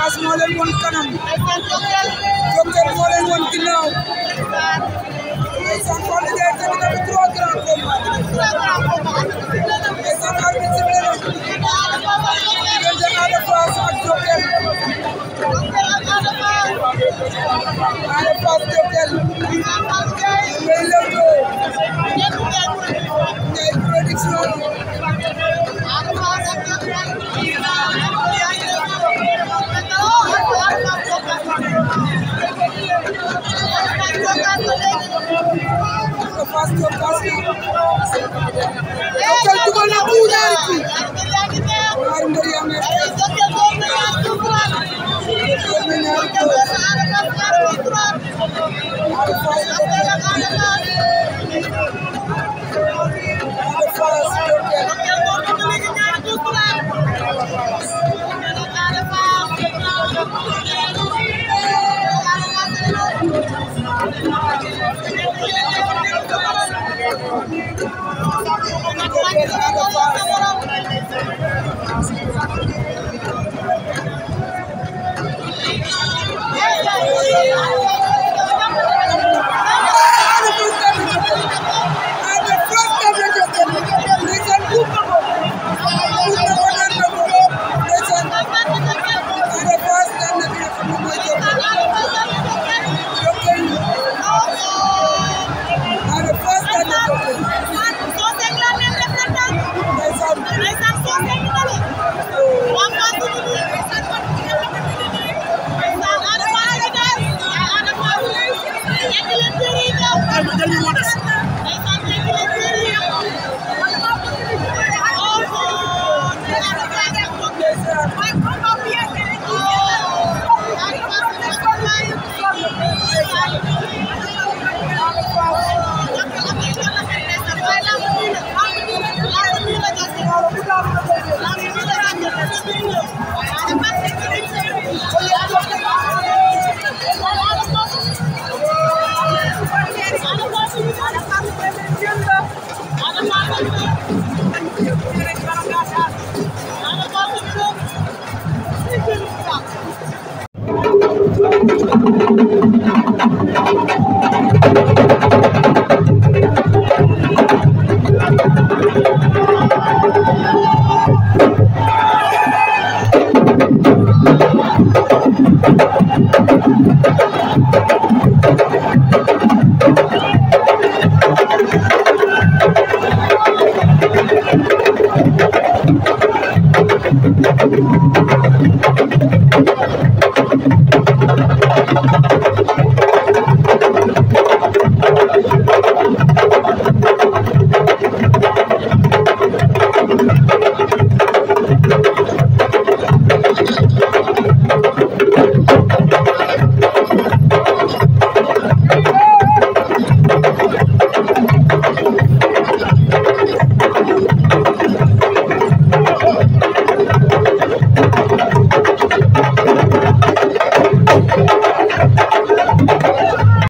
Fass moo leen won kanam Jokal moo leen won ginnaaw ndeysaan Fallou Ndiaye tamit am trois grands combats ndeysaan arbitre sifflé na diggante Ada Fass ak Jokal Ada Fass Jokal ngay lewtoo Ndiaye production Ada Fass Jokal Jokal dugal na ku ñaari ku ñaari mbër yaa ngi Ada Fass Ada Fass Jokal Ada Fass daan na Jokal ndeysaan buub na ko buub na ko daan na ko ndeysaan Ada Fass daan na ki nga xam ne mooy Jokal Jokal Ada Fass daan na Jokal ndeysaan Thank you.